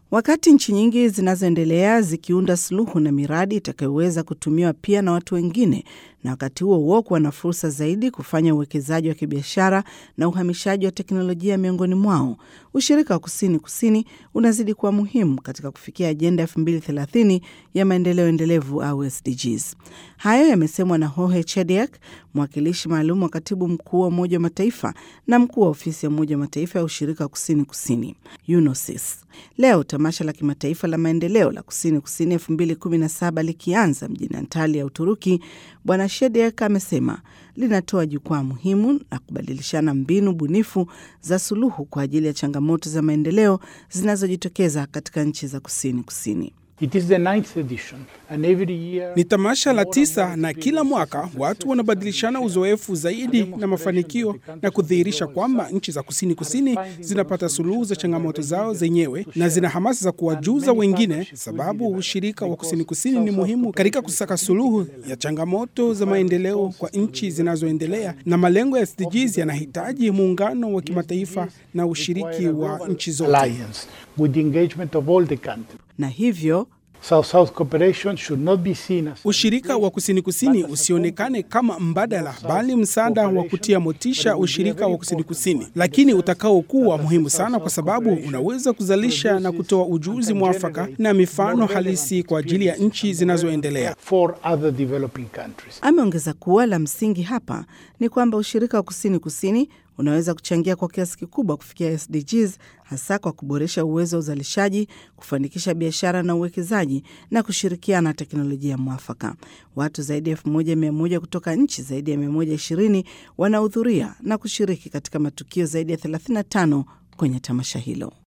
Wakati nchi nyingi zinazoendelea zikiunda suluhu na miradi itakayoweza kutumiwa pia na watu wengine, na wakati huo huo kuwa na fursa zaidi kufanya uwekezaji wa kibiashara na uhamishaji wa teknolojia miongoni mwao, ushirika wa kusini kusini unazidi kuwa muhimu katika kufikia ajenda 2030 ya maendeleo endelevu au SDGs. Hayo yamesemwa na Jorge Chediak, mwakilishi maalum wa katibu mkuu wa Umoja wa Mataifa na mkuu wa ofisi ya Umoja wa Mataifa ya ushirika wa kusini kusini UNOSIS. Leo tamasha la kimataifa la maendeleo la kusini kusini 2017 likianza mjini Antalya, Uturuki, Bwana Shediak amesema linatoa jukwaa muhimu na kubadilishana mbinu bunifu za suluhu kwa ajili ya changamoto za maendeleo zinazojitokeza katika nchi za kusini kusini. It is the ninth edition, and every year... Ni tamasha la tisa na kila mwaka watu wanabadilishana uzoefu zaidi na mafanikio na kudhihirisha kwamba nchi za kusini kusini zinapata suluhu za changamoto zao zenyewe na zina hamasa za kuwajuza wengine, sababu ushirika wa kusini kusini ni muhimu katika kusaka suluhu ya changamoto za maendeleo kwa nchi zinazoendelea, na malengo ya SDGs yanahitaji muungano wa kimataifa na ushiriki wa nchi zote with the engagement of all the countries. Na hivyo South-South cooperation should not be seen as ushirika wa kusini kusini usionekane kama mbadala, bali msaada wa kutia motisha ushirika wa kusini kusini, lakini utakaokuwa muhimu sana, kwa sababu unaweza kuzalisha na kutoa ujuzi mwafaka na mifano halisi kwa ajili ya nchi zinazoendelea. for other developing countries. ameongeza kuwa la msingi hapa ni kwamba ushirika wa kusini kusini unaweza kuchangia kwa kiasi kikubwa kufikia SDGs hasa kwa kuboresha uwezo wa uzalishaji, kufanikisha biashara na uwekezaji na kushirikiana na teknolojia mwafaka. Watu zaidi ya elfu moja mia moja kutoka nchi zaidi ya 120 wanahudhuria na kushiriki katika matukio zaidi ya 35 kwenye tamasha hilo.